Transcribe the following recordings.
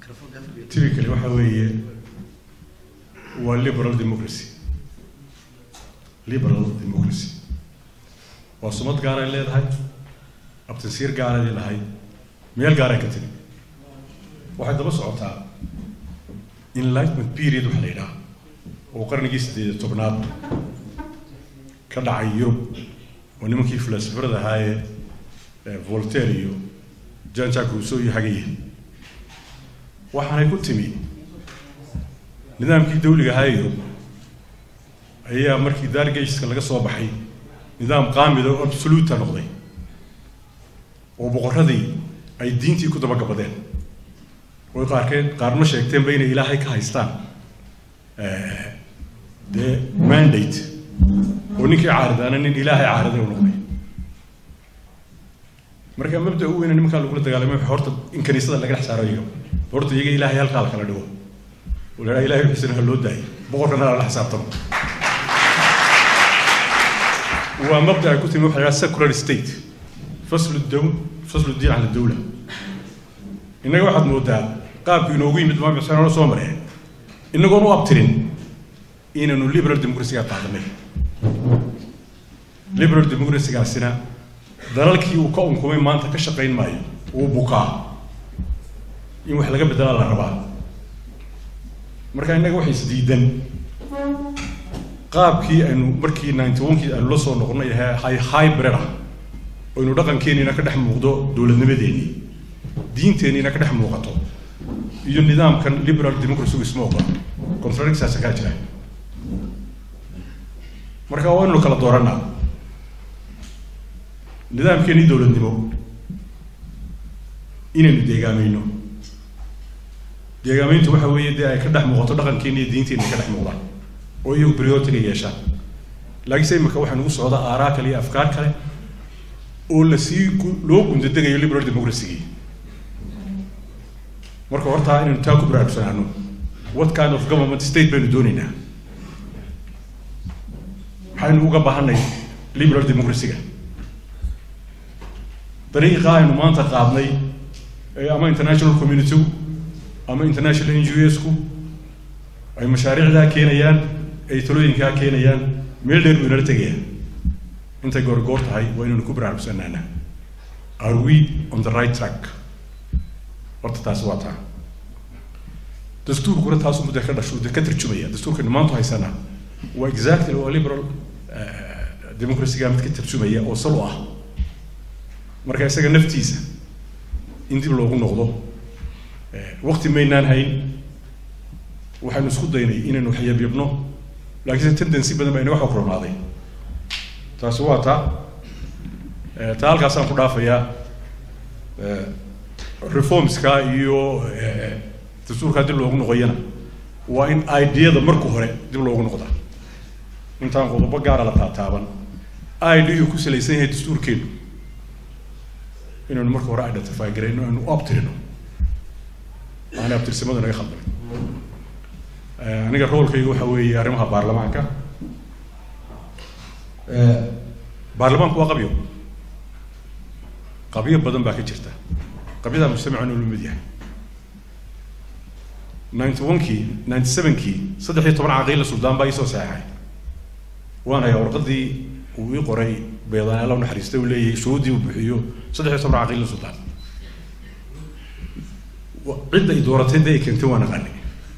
typically waxa weeye waa liberal democracy liberal democracy waa sumad gaaray leedahay abtansiir gaaray leedahay meel gaaray ka timi waxay daba socotaa enlightenment period waxa la yidhaha oo qarnigii siddeed iyo tobnaad ka dhacay yurub oo nimankii filosofarada ahaayee voltaire iyo jean jacques rousseau iyo hagaye waxaanay ku timi nidaamkii dawliga ahaa yurub ayaa markii dargageka laga soo baxay nidaam qaamida oo absoluta noqday oo boqorradii ay diintii ku dabagabadeen oy qaarkeed qaarma sheegteenba inay ilaahay ka haystaan dee mandate oo ninkii caaridaana nin ilaahay caariday u noqday marka mabda u weyna nimankaa lagula dagaalamay horta in kaniisada laga dhex saaro iyaga horta iyaga ilaahay halkaa la kala dhigo oo la ilahay xusina ha loo daayo boqorkana la xisaabtamo waa mabda ay ku timi waxa la secular state faslu daw faslu diin cala dawla innaga waxaad moodaa qaabku inoogu yimid maamul xuseen oo soo mareen inagoon u abtirin inaynu liberal democracy-ga qaadanay liberal democracy-gaasina dalalkii uu ka unkumay maanta ka shaqayn maayo uu bukaa in wax laga bedelaa la rabaa marka innaga waxay isdiidan qaabkii aynu markii ninety one-kii aynu la soo noqonnay ahe hybrid ah aynu dhaqankeeniina ka dhex muuqdo dowladnimadeennii diinteenniina ka dhex muuqato iyo nidaamkan liberal democracy isma ogola contradictaasa kaa jira marka waa inaynu kala dooranaa nidaamkeennii dowladnimo inaynu deegaamayno deegaamayntu waxa weeye dee ay ka dhex muuqato dhaqankeenni iyo diinteenni ka dhex muuqdaan oo iyagu prioritiga yeeshaan laakiinse imika waxaa nagu socda aaraa kale iyo afkaar kale oo lasii loo gundadegayo liberal democracy-gii marka hortaa inaynu taa ku baraarugsanaano what kind of government state baynu doonaynaa maxaynu uga baahanay liberal democracy-ga dariiqa aynu maanta qaadnay ama international community-gu ama international n g s-ku ay mashaariicdaa keenayaan ay talooyinkaa keenayaan meel dheer buu inala tegayaan intay goorgoor tahay waa inaynu ku baraarugsanaana are we on the right track horta taasi waa taa dastuurkuna taasu mudda ka dhasho de ka tarjumaya dastuurkaynu maanta haysanaa waa exactly waa liberal democracy-ga mid ka tarjumaya oo sal u ah marka isaga naftiisa in dib loogu noqdo waqti maynaan hayn waxaynu isku daynay inaynu waxyabyabno laakiinse tendency badan baa inaga xogromaaday taasi waa taa taa halkaasaan ku dhaafayaa reformska iyo dastuurkaa dib loogu noqoyana waa in ideada marka hore dib loogu noqdaa intaan qodobo gaara la taataaban ideu ku salaysan yahay dastuurkeenu inaynu marka hore identify garayno aynu u abtirino aanay abtirsimadu naga khaldamin aniga roolkayga waxa weeye arrimaha baarlamaanka baarlamaanku waa qabyo qabyo badan baa ka jirta qabyadaa mujtamacuna ula mid yahay ninety one-kii ninety seven-kii saddex iyo toban caqiila suldaan baa iisoo saxeexay waan hayaa warqadii uu ii qoray beedaan alla naxariistay uu leeyahay shuhuuddii uu bixiyo saddex iyo toban caqiila suldaan cidda i dooratay dee ay keentay waan aqaanay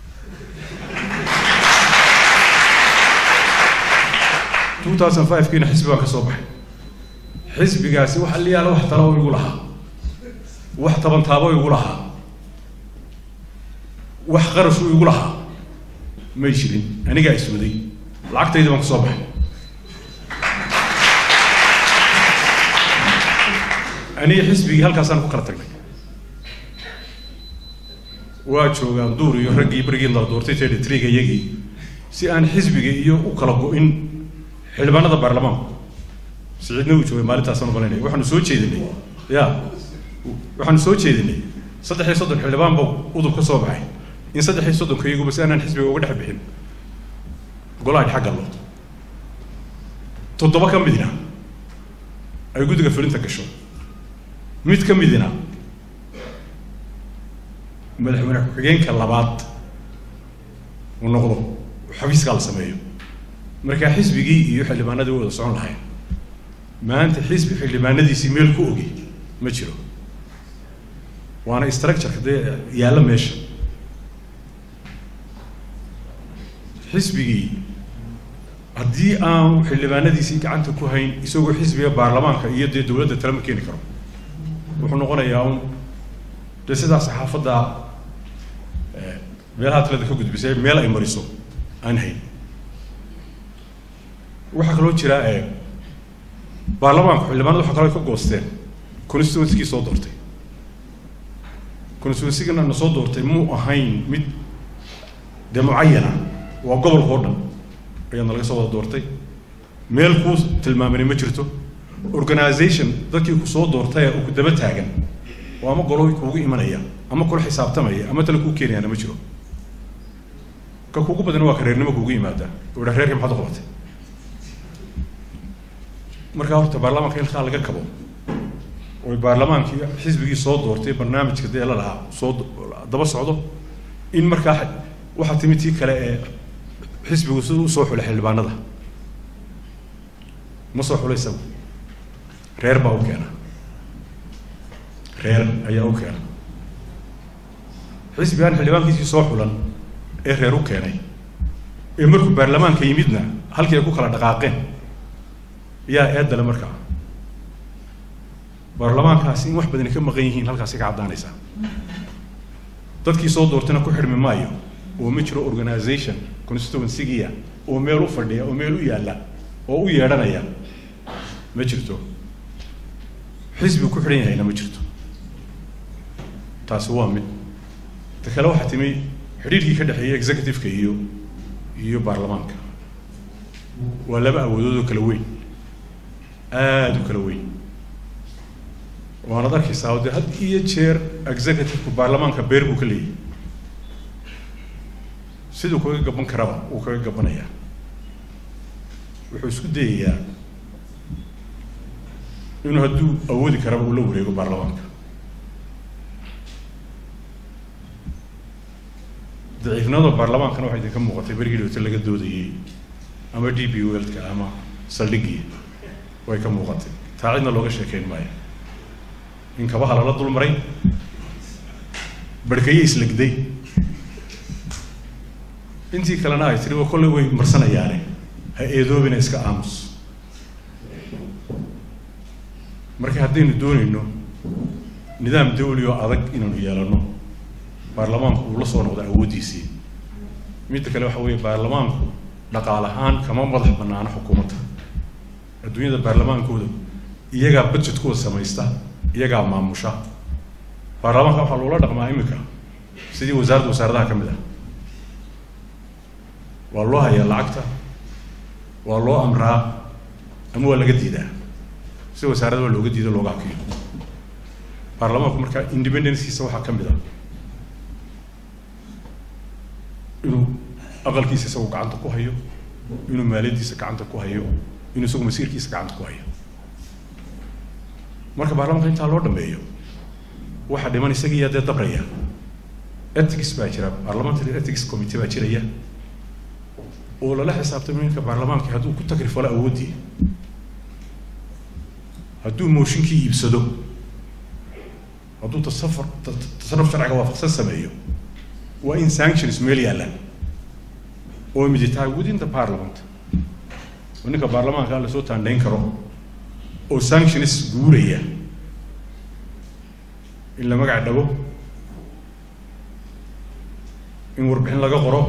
two thousand five-kiina xisbi baan ka soo baxay xisbigaasi wax aliyaala wax talo igu lahaa wax tabantaabo igu lahaa wax qarashu igu lahaa may jirin anigaa iswaday lacagtayda baan ka soo baxay aniga xisbigii halkaasaan ku kala tagnay waa joogaan duur iyo raggii berigii la doortay tedhi triga iyagii si aan xisbiga iyo u kala go-in xildhibaanada baarlamaanku siciidna uu joogay maalintaasaan umalaynaya waxaanu soo jeedinay ya waxaanu soo jeedinay saddex iyo soddon xildhibaan ba udub ka soo baxay in saddex iyo soddonka iyaguba si aanaan xisbiga uga dhex bixin golaha dhexa gallo toddoba ka midna ay guddiga fulinta gasho mid ka midina madaxweyne ku-xigeenka labaad uu noqdo xafiiskaa la sameeyo markaa xisbigii iyo xildhibaanadii way wada socon lahayn maanta xisbi xildhibaanadiisii meel ku ogi ma jiro waana structureka dee yaalla meesha xisbigii haddii aan xildhibaanadiisii gacanta ku hayn isagoo xisbiga baarlamaanka iyo dee dowladda tale ma keeni karo wuxuu noqonayaa un dee sidaa saxaafadda meelaha taleda ka gudbisay meel ay mariso aan hayn waxaa kaloo jira baarlamaanku xildhibaanada waxa kaloo ka goosteen constituencygii soo doortay constituencygana na soo doortay muu ahayn mid dee mucayana waa gobolka oo dhan ayaana laga soo wada doortay meel kuu tilmaamani ma jirto organization dadkii ku soo doortay uu ku daba taagan oo ama golo kuugu imanaya ama kula xisaabtamaya ama tale kuu keenayaana ma jiro ka kuugu badan waa ka reernimo kuugu yimaada oo dha reerkii maxaad u qabatay markaa horta baarlamaanka in halkaa laga kabo oy baarlamaankii xisbigii soo doortay barnaamijka dee la lahaa soo daba socdo in markaa waxaa timid tii kale ee xisbigu siduu usoo xulay xildhibaanada ma soo xulay isagu reer baa u keena reer ayaa u keena xisbigaan xildhibaankiisii soo xulan ee reer u keenay ee markuu baarlamaanka yimidna halkii ay ku kala dhaqaaqeen yaa eedale markaa baarlamaankaasi in wax badani ka maqan yihiin halkaasi ka caddaanaysaa dadkii soo doortayna ku xidhmi maayo oo ma jiro organization constituencygia oo meel u fadhiya oo meel u yaalla oo u yeedhanaya ma jirto xisbi ku xidhan yahayna ma jirto taasi waa mid ta kale waxaa timi xidhiirkii ka dhexeeya executive-ka iyo iyo baarlamaanka waa laba awoodood oo kala weyn aada u kala weyn waanad arkaysaa de had iyo jeer executive-ku baarlamaanka beer buu ka leeyahy siduu kaga gaban karaba wuu kaga gabanayaa wuxuu isku dayayaa inuu hadduu awoodi karaba uu la wareego baarlamaanka daciifnimada baarlamaankana waxaa idinka muuqatay berigii dhowta laga doodayey ama d b welka ama saldhigii way ka muuqatay taa cidna looga sheekeyn maayo in kabaha lala dul maray barhkaye islagday intii kalena ay tiri waa kolley way marsanayaane ha eedoobina iska aamus marka haddaynu doonayno nidaam dawli oo adag inaanu yeelano baarlamaanku uu la soo noqdo awooddiisii midda kale waxa weeye baarlamaanku dhaqaal ahaan kama madax banaano xukuumadda adduunyada baarlamaankooda iyagaa budgetkooda samaysta iyagaa maamusha baarlamaanka waxaa loola dhaqmaa iminka sidii wasaaradda wasaaradaha ka mid ah waa loo hayaa lacagta waa loo amraa ama waa laga diidaa si wasaaradda waa looga diido looga hakiyo baarlamaanku markaa independencekiisa waxaa ka mid ah inuu aqalkiisa isagu gacanta ku hayo inuu maaliyaddiisa gacanta ku hayo inuu isagu masiirkiisa gacanta ku hayo marka baarlamanka intaa loo dhameeyo waxaa dhiman isagiiyaa dee dabraya ethics baa jira parliamentary ethics committee baa jiraya oo lala xisaabtamay ninka baarlamaanka hadduu ku takrifalo awooddii hadduu mooshinkii iibsado hadduu tasafur tasarruf sharciga waafaqsan sameeyo waa in sanctions meel yaallaan oo midi tahay within the parliament oo ninka baarlamaanka la soo taandhayn karo oo sanctions guuraya in la magac dhago in warbixin laga qoro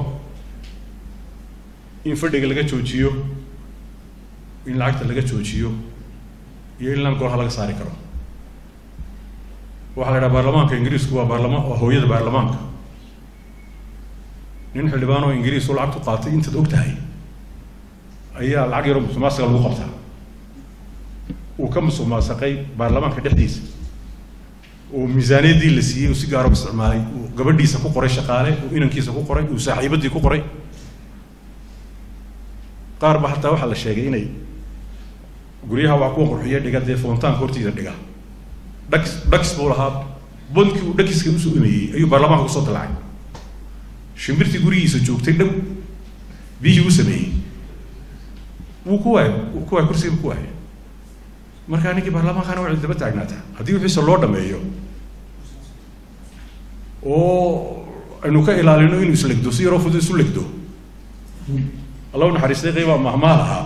in fadhiga laga joojiyo in lacagta laga joojiyo iyo in lan golaha laga saari karo waxaa la idhaha baarlamaanka ingiriisku waa baarlamaan waa hooyada baarlamaanka nin xildhibaan oo ingiriis oo lacagtu qaatay intaad og tahay ayaa lacag yaroo musuqmaasuqa lagu qabtaa uu ka musuqmaasaqay baarlamaanka dhexdiisa oo miisaaniyaddii la siiyey uu si gaaro u isticmaalay uu gabadhiisa ku qoray shaqaale uu inankiisa ku qoray uu saaxiibaddii ku qoray qaar ba hataa waxaa la sheegay inay guryaha waa kuwa qurxiya dhiga dee foontaanka hortiisa dhiga dhags dhags buu lahaa bondkii uu dhakiska usoo imeeyey ayuu baarlamaanka kusoo dalacay shimbirtii gurigiisa joogtay dhow biyihii u sameeyey wuu ku waay wuu ku waay kursiga ku waayay markaa ninkii baarlamaankana waa daba taagnaata haddii wixiisa loo dhameeyo oo aynu ka ilaalino inuu islegdo si yaroo fudud isu legdo alla u naxariistay qaybaa mahmaal ahaa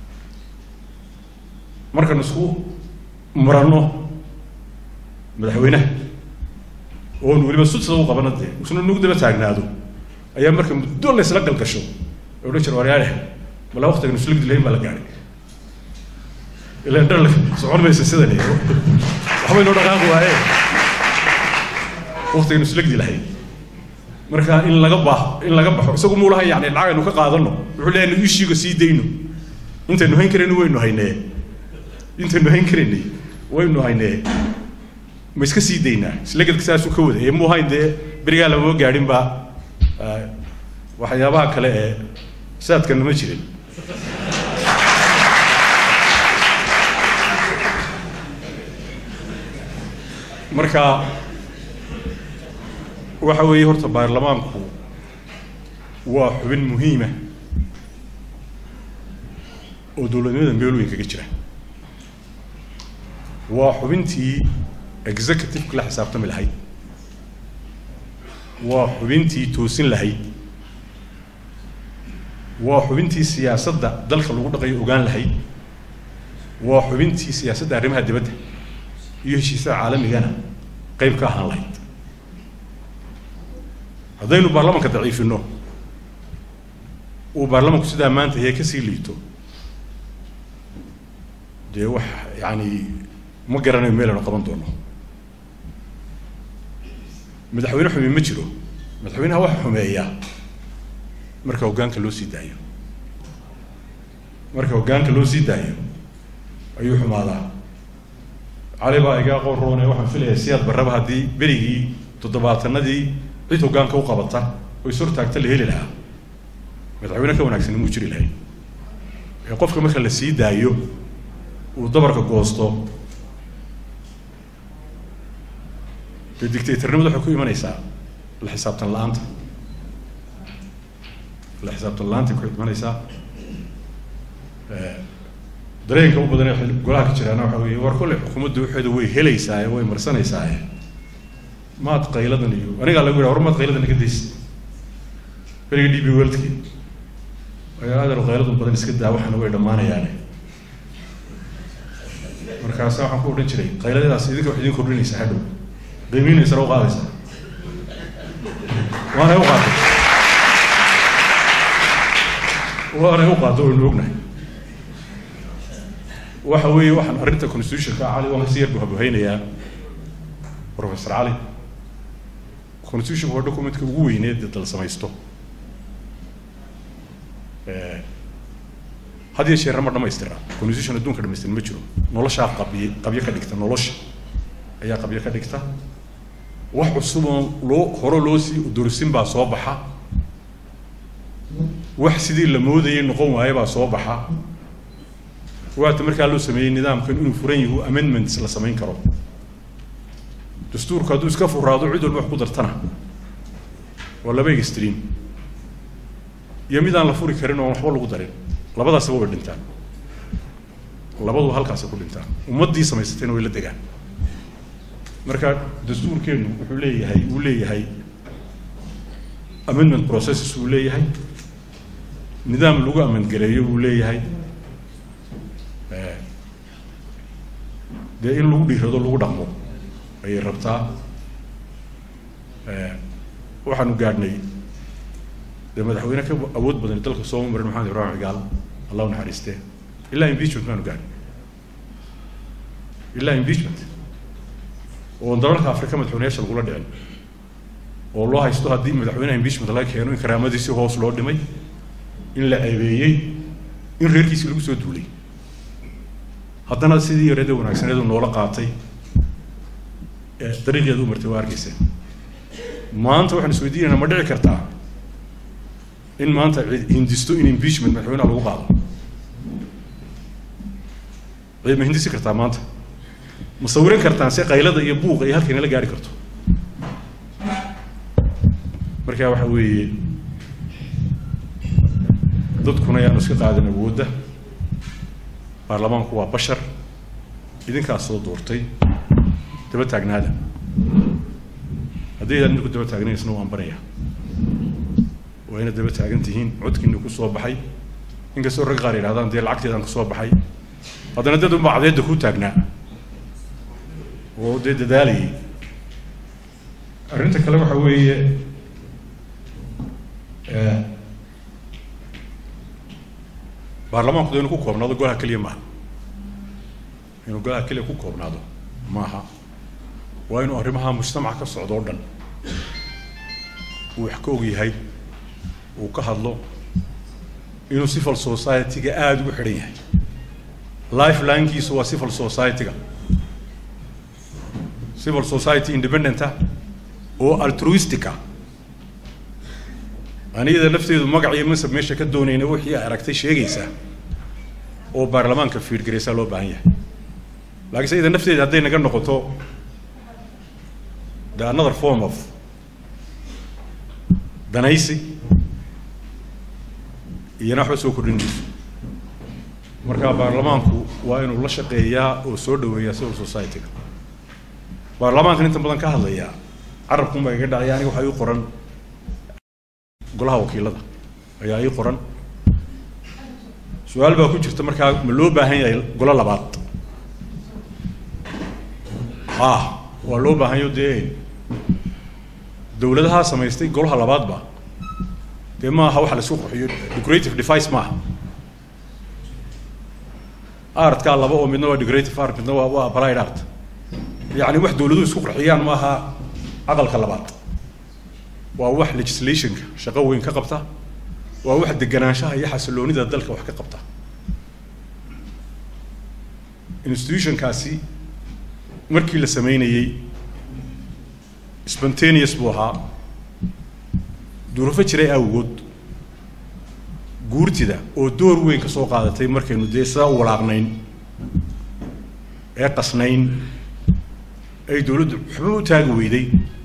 markanu isku muranno madaxweynaha oon weliba sudsada u qabana dee isna nagu daba taagnaado ayaa marka muddo la isla galgasho ee odhan jira waryaale malaa waktigan islegdi lahayn baa la gaadhay ilan dhar socon maysa sidan waxbay noo dhaqaaqi waaye waktigan islegdi lahayn marka in laga baax in laga baxo isagu muu lahay yani lacag aynu ka qaadano wuxuu leeyahay nu ishiiga sii dayno intaynu hayn karayno waynu haynee intaynu hayn karaynay waynu haynee ma iska sii daynaa islegedka saasuu ka waday ee muu hayn dee berigaa lamama gaadhin ba waxyaabaha kale ee saadkana ma jirin marka waxa weeye horta baarlamaanku waa xubin muhiima oo dowladnimada meel weyn kaga jira waa xubintii executive la xisaabtami lahayd waa xubintii toosin lahayd waa xubintii siyaasadda dalka lagu dhaqayo ogaan lahayd waa xubintii siyaasadda arrimaha dibadda iyo heshiisyada caalamigana qayb ka ahaan lahayd haddaynu baarlamanka daciifino uu baarlamanku sidaa maanta yahay kasii liito dee wax yani ma garanayo meel aynu qaban doono madaxweyne xumi ma jiro madaxweynaha waxa xumeeya marka hoggaanka loo sii daayo marka hoggaanka loo sii daayo ayuu xumaadaa cali baa iga aqoon roone waxaan filayaa siyaad barraba haddii berigii toddobaatanadii cid hoggaanka u qabata oo is hortaagta la heli lahaa madaxweyne ka wanaagsan muu jiri lahay ee qofka marka la sii daayo uu dabarka goosto dee dictatornimada waxay ku imanaysaa la xisaabtan la-aanta la xisaabtan la-aantay ku imanaysaa dareenka u badan ee golaha ka jiraana waxa weeye war kolle xukuumadda waxeeda way helaysaaye way marsanaysaye maad qayladan iyo anigaa lagu yidhaha war maad qayladan iga daysa beriga d b worldki ayaa adeer qayladun badan iska daa waxaana way dhammaanayaane markaasa waxaan ku odhan jiray qayladadaas idinka wax idin kordhinaysaa hadhow qiimiinaysana u qaadaysaa waanay u qaatay waanay u qaato waynu ognahay waxa weeye waxaan arrinta constitutionka cali waan kasi yar buhabuhaynayaa professor cali constitutionka waa documentka ugu weyneed dal samaysto had iyo jeerna ma dhamaystira constitution adduunka dhamaystiran ma jiro noloshaa qabyo qabyo ka dhigta nolosha ayaa qabyo ka dhigta wax cusub oo loo hore loo sii dorisin baa soo baxa wax sidii la moodayay noqon waaye baa soo baxa waata markaa loo sameeyey nidaamkan inuu furan yahu amendments la samayn karo dastuurku hadduu iska furaado cid walba wax ku dartana waa laba extream iyo mid aan la furi karin oon waxba lagu darin labadaasba way dhintaan labadu halkaasa ku dhintaan ummaddii samaysatayna way la degaan marka dastuurkeennu wuxuu leeyahay uu leeyahay amendment processes uu leeyahay nidaam lagu amandgareeyo uu leeyahay dee in lagu dhiirado lagu dhaqmo ayay rabtaa waxaanu gaadhnay dee madaxweyne ka awood badan dalka sooma marin maxamed ibrahim cigaal allah u naxariiste ilaa impeachment baanu gaadhnay ilaa impeachment oo dalalka afrika madaxweyneyaasha lagula dhicin oo loo haysto haddii madaxweynaha impeachment laga keeno in karaamadiisi hoos loo dhimay in la ceebeeyey in reerkiisii lagu soo duulay haddana sidii yareeda wanaagsaneedu noola qaatay dariiqeedu u martay waa arkeysa maanta waxaan isweydiinaynaa ma dhici kartaa in maanta hindisto in impeachment madaxweynaha lagu qaado cid ma hindisi kartaa maanta ma sawiran kartaan se qaylada iyo buuqa iyo halkay nala gaari karto marka waxa weeye dadkuna yaanu iska qaadan awoodda baarlamaanku waa bashar idinkaas soo doortay daba taagnaada haddii idaan idinku daba taagnaysna waan baraya waa inaad daba taagan tihiin codkiina ku soo baxay inkastoo rag qaar yidhahdaan dee lacagteedaan ku soo baxay haddana dad unbaa cadeedda ku taagnaa oo dee dadaalayay arrinta kale waxa weeye baarlamaanku de inuu ku koobnaado golaha keliya maaha inuu golaha keliya ku koobnaado maaha waa inuu arrimaha mujtamaca ka socdo o dhan uu wax ka og yahay uu ka hadlo inuu civil society-ga aada ugu xidhan yahay lifelinkiisu waa civil society-ga civil society independenta oo altruistica aniyada lafteedu magac iyo mansab meesha ka doonayna wixii ay aragtay sheegaysaa oo baarlamaanka fiidgaraysaa loo baahan yahay laakiinse iyada nafteeda hadday naga noqoto the another form of danaysi iyana waxba soo kordhin mayso marka baarlamaanku waa inuu la shaqeeyaa oo soo dhaweeyaa civil society-ga baarlamaankan inta badan ka hadlayaa carabkunbaa iga dhacaya aniga waxaa ii qoran golaha wakiilada ayaa ii qoran su-aal baa ku jirta markaa ma loo baahan yahay golo labaad ah waa loo baahanyo dee dawladahaa samaystay golaha labaadba dee maaha waxa la isku qurxiyo decorative device maaha artkaa laba oo midna waa decorative art midna waa waa applied art yacni wax dawladuhu isku qurxiyaan maaha aqalka labaad waa wax legislationka shaqo weyn ka qabta waa wax deganaanshaha iyo xasiloonida dalka wax ka qabta institutionkaasi markii la sameynayey spontaneous buu ahaa duruufo jiray awgood guurtida oo door weyn ka soo qaadatay markaynu dee sidaa u walaaqnayn ee qasnayn ay dawladdu waxba u taagi weyday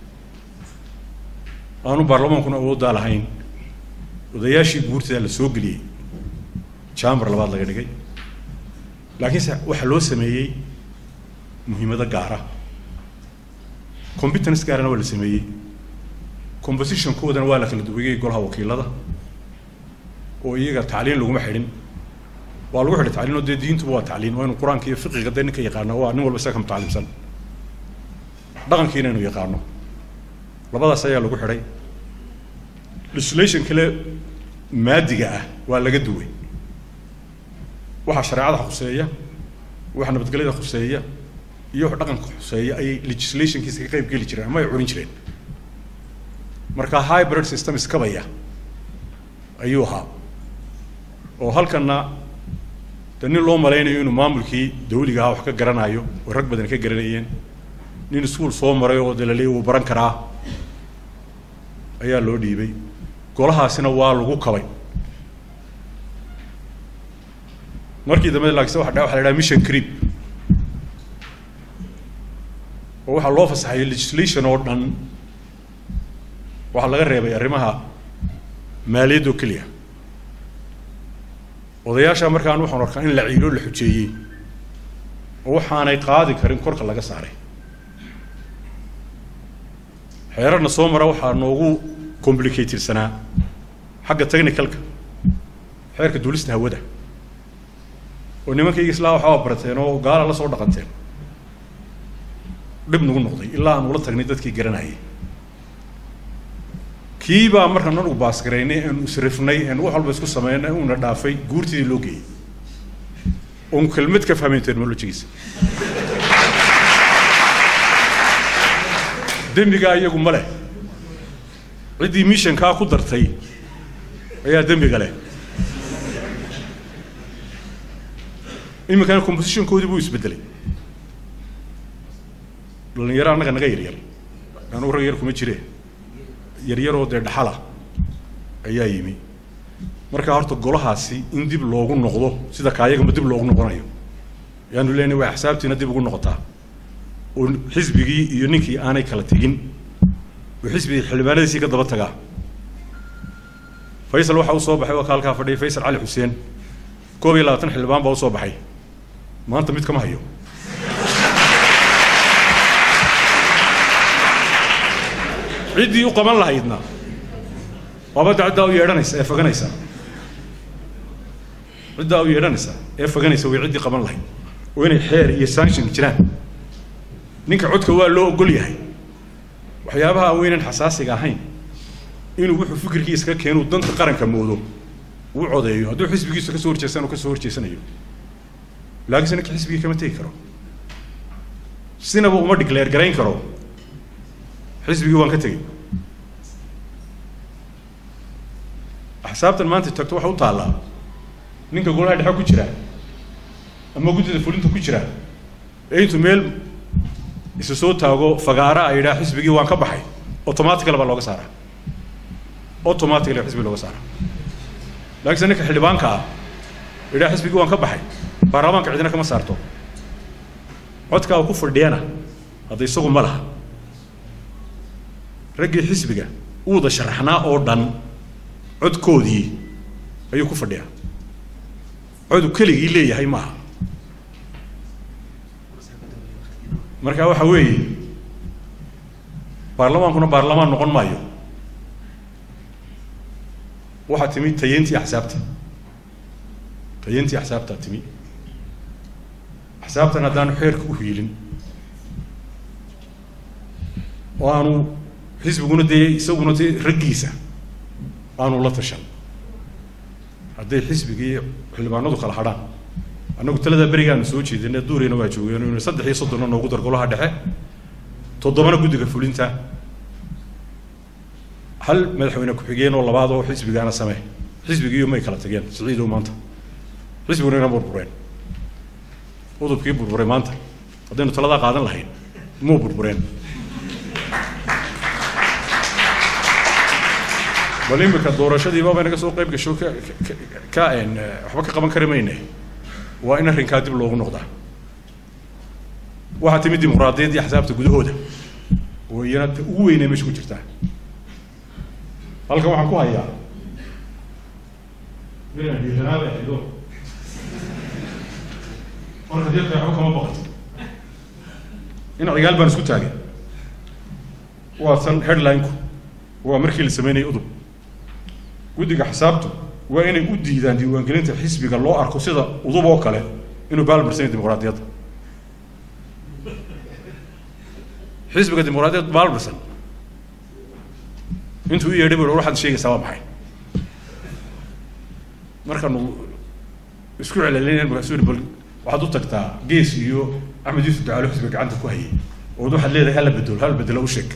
aanu baarlamaankuna awooddaa lahayn odayaashii guurtida la soo geliyey jamber labaad laga dhigay laakiinse waxaa loo sameeyey muhiimado gaara competence gaarana waa la sameeyey compositionkoodana waa la kala duwayey golaha wakiilada oo iyaga tacliin laguma xidhin waa lagu xidhay tacliin oo dee diintuba waa tacliin waa inu qur-aanka iyo fiqiga dee ninka yaqaano waa nin walba isaga ka mutaclimsan dhaqankiina inu yaqaano labadaas ayaa lagu xidhay legislation kale maadiga ah waa laga duway waxa shareecada khuseeya waxa nabadgelyada khuseeya iyo wax dhaqanka khuseeya ayay legislationkiisa ka qayb geli jireen ama ay curin jireen marka hybrid system iskabaya ayuu ahaa oo halkana de nin loo malaynayo inuu maamulkii dawliga ahaa wax ka garanayo oo rag badan ka garanayeen nin iskuol soo maray oo de laleeya wuu baran karaa ayaa loo dhiibay golahaasina waa lagu kabay markii dambe laakise waa waxa la dhaha mission creep oo waxaa loo fasaxayay legislation oo dhan waxaa laga reebay arrimaha maaliyad oo keliya odayaasha markaan waxaan arkaa in la ciilo la xujeeyey oo waxaanay qaadi karin korka laga saaray xeerarna soo mara waxaa noogu complicatedsanaa xagga technicalka xeerka duulista hawada oo nimankayga islaa waxaa barateen oo gaala la soo dhaqanteen dhib nagu noqday ilaa aan ula tagnay dadkii garanayay kii baa markaan anugu baasgaraynay aanu isrifnay aanu wax walba isku sameynay uuna dhaafay guurtidii loo geeyey oon kelmad ka fahmayn terminologigiisa dembigaa iyagu ma leh ciddii missionkaa ku dartay ayaa dembiga leh iminkana compositionkoodii buu isbedelay dhalinyaro annaga naga yaryar anugu rag yar kuma jire yaryaroo dee dhaxala ayaa yimi marka horta golahaasi in dib loogu noqdo sida kaayagama dib loogu noqonayo yaanu leenahay waa xisaabtiina dib ugu noqotaa oo xisbigii iyo ninkii aanay kala tegin oo xisbigii xildhibaanadiisii ka daba tagaa faysal waxa u soo baxay waa ka halkaa fadhiyay faysal cali xuseen koob iyo labaatan xildhibaan baa u soo baxay maanta mid kama hayo ciddii u qaban lahaydna waaba dacdaa u yeedhanaysa ee faganaysa ciddaa u yeedhanaysa ee faganaysa way ciddii qaban lahayd oo inay xeer iyo sanction jiraan ninka codka waa loo ogol yahay waxyaabaha weynan xasaasiga ahayn inuu wuxuu fikirkiisa ka keenuu danta qaranka moodo uu codeeyo hadduu xisbigiisa kasoo horjeestan uu kasoo horjeesanayo laakiinse ninka xisbigii kama tegi karo sinaba uma declare garayn karo xisbigii waan ka tegey axsaabtan maanta tagto waxa u taallaa ninka golaha dhexe ku jira ama guddida fulinta ku jira ee intuu meel isu soo taago fagaara a yidhaha xisbigii waan ka baxay automatically baa looga saaraa automatically baa xisbigi looga saaraa laakiinse ninka xildhibaanka ah yidhaha xisbigii waan ka baxay baarlamaanka cidina kama saarto codkaa uu ku fadhiyana hadda isagu ma laha raggii xisbiga u wada sharaxnaa oo dhan codkoodii ayuu ku fadhiyaa codu keligii leeyahay maaha marka waxa weeye baarlamaankuna baarlamaan noqon maayo waxaa timi tayeyntii axsaabta tayeyntii axsaabtaa timi axsaabtan haddaanu xeerka u hiilin oo aanu xisbiguna dee isaguna dee raggiisa aanu la tashan hadday xisbigii xildhibaanadu kala hadhaan annagu taladaa berigaanu soo jeedina duureyna waa joogeen inu saddex iyo soddonna noogu dar golaha dhexe toddobana guddiga fulinta hal madaxweyne ku-xigeen oo labaad oo xisbigaana samee xisbigiiyo may kala tageen siciidow maanta xisbiguna ina burbureen udubkii burburay maanta haddaynu taladaa qaadan lahayn muu burbureen bal imika doorashadiiba bay naga soo qayb gasho ka ka waxba ka qaban kari mayne waa in arrinkaa dib loogu noqdaa waxaa timid dimuqraadiyaddii axsaabta gudahooda oo iyana ugu weynay meesha ku jirtaa halkan waxaan ku hayaa marka deeqa waxba kama baqato in cigaal baan isku taagay waa tan headline-ku waa markii la sameynayay udub guddiga xisaabtu waa inay u diidaan diiwaangelinta xisbiga loo arko sida udub oo kale inuu baalmarsan yahay dimuqraadiyadda xisbiga dimuqraadiyadda baalmarsan intuu u yeedhay bu waxaad sheegaysaa waa maxay markaanu isku celcelinayn markaasuu yihi bal waxaad u tagtaa gees iyo axmed yuusuf ducaalo xisbiga gacanta ku hayay ood waxaad leedahay hala bedelo hala bedelo u sheeg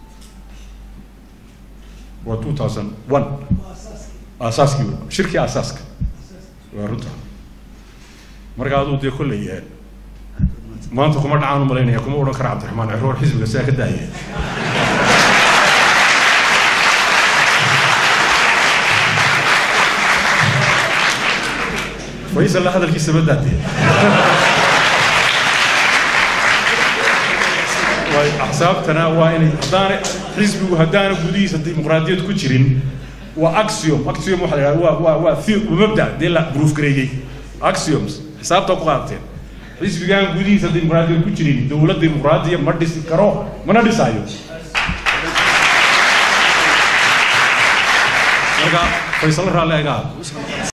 waa two thousand one aasaaskii shirkii aasaaska waa runta marka aduu dee kolley maanta kuma dhacaan u malaynaya kuma odhan kara cabdiraxmaan ciroor xisbiga sidaa ka daaya faysal la hadalkiisa badaadee way axsaabtana waa inay haddaana xisbigu haddaana gudihiisa dimuqraadiyad ku jirin waa axiom axiom waxa la yidhahda waa waa waa the mabda dee la proof gareeyey axioms xisaabta ku qaadateen xisbigaan gudihiisa dimuqraadiyad ku jirin dowlad dimuqraadiya ma dhisi karo mana dhisaayo marka faysal raalle aga